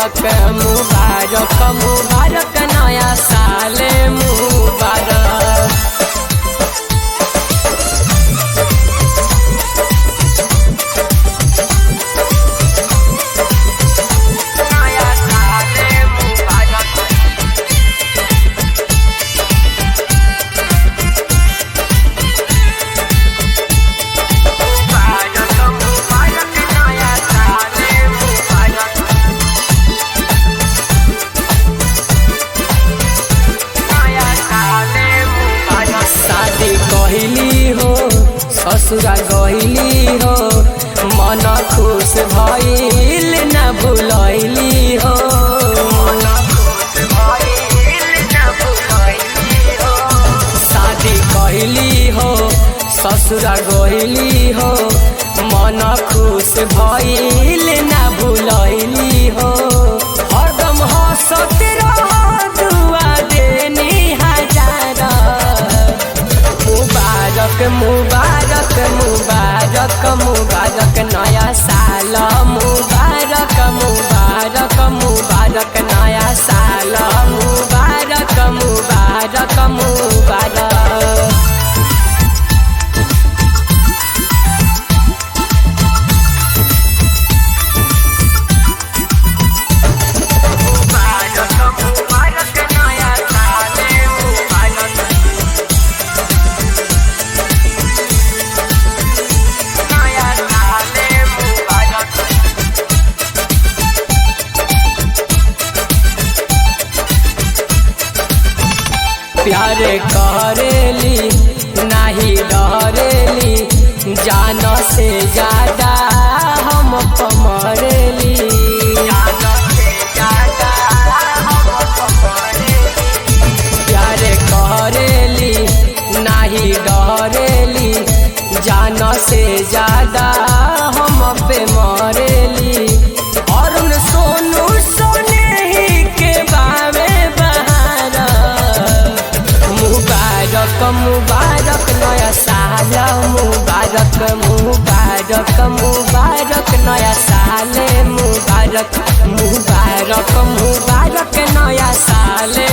मुबारक मुबारक मुबारक नया साल मुबारक नया साल मुबारक मुबारक मुबारक नया साल मुबारक नया साल मुबारक शादी कहली हो ससुरा गहिली हो मन खुश भइल न भुलैली हो शादी कहली हो ससुरा गहिली हो मन खुश भइल न भुलैली हो हरदम हंसत रह दुआ देनी हजार मुबारक मुबारक मुबारक मुबारक नया साल मुबारक मुबारक मुबारक नया साल मुबारक मुबारक मुबारक मुबारक मुबारक नया साल मुबारक नया साल मुबारक प्यारे करेली नाही डरेली जान से ज्यादा हम कमरेली प्यारे करेली नाही डरेली जान से ज्यादा हम पे मरेली अरुण सोनू सोने ही के बावे बहारा मुबारक मुबारक नया साल मुबारक मुबारक मुबारक नया साल मुबारक मुबारक मुबारक नया साल